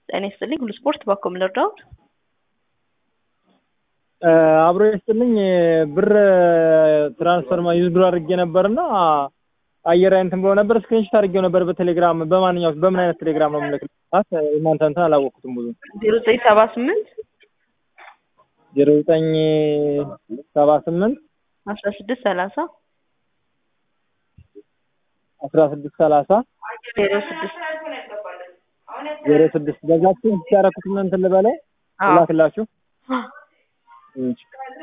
ጤና ይስጥልኝ ሁሉ ስፖርት ባኮም ልርዳው አብሮ ይስጥልኝ ብር ትራንስፈር ዩዝድሮ አድርጌ ነበርና አየር እንትን ብሎ ነበር ስክሪንሾት አድርጌው ነበር በቴሌግራም በማንኛው በምን አይነት ቴሌግራም ነው የምልክላት እናንተ እንትን አላወቅኩትም ብዙ ዜሮ ዘጠኝ ሰባ ስምንት ዜሮ ዘጠኝ ሰባ ስምንት አስራ ስድስት ሰላሳ አስራ ስድስት ሰላሳ ዜሮ ስድስት ዜሮ ስድስት በዛችሁ ያደረኩት እንትን ልበለው ላክላችሁ